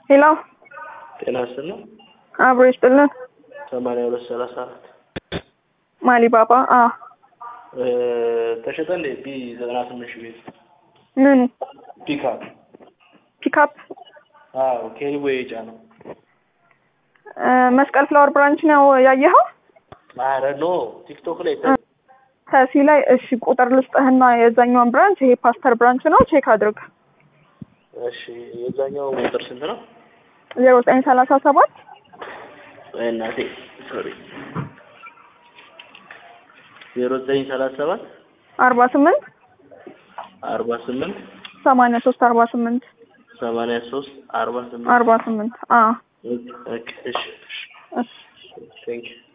ሄሎ ጤና ይስጥልኝ። አብሮ ይስጥልን። ሰማንያ ሁለት ሰላሳ አራት ማሊ ባባ አ ተሸጠ እንዴ? ቢ ዘጠና ስምንት ሺህ ቤት ምኑ ፒካፕ። ፒካፕ አዎ ኬሪቦ የጫ ነው። መስቀል ፍላወር ብራንች ነው ያየኸው? አረ ኖ ቲክቶክ ላይ ተሲ ላይ እሺ፣ ቁጥር ልስጥህና የዛኛውን ብራንች ይሄ ፓስተር ብራንች ነው፣ ቼክ አድርግ። እሺ የዛኛው ቁጥር ስንት ነው? ዜሮ ዘጠኝ ሰላሳ ሰባት ወይ እናቴ ሶሪ ዜሮ ዘጠኝ ሰላሳ ሰባት አርባ ስምንት አርባ ስምንት ሰማንያ ሶስት አርባ ስምንት ሰማንያ ሶስት አርባ ስምንት አርባ ስምንት አ ኦኬ እሺ እሺ ቴንክ ዩ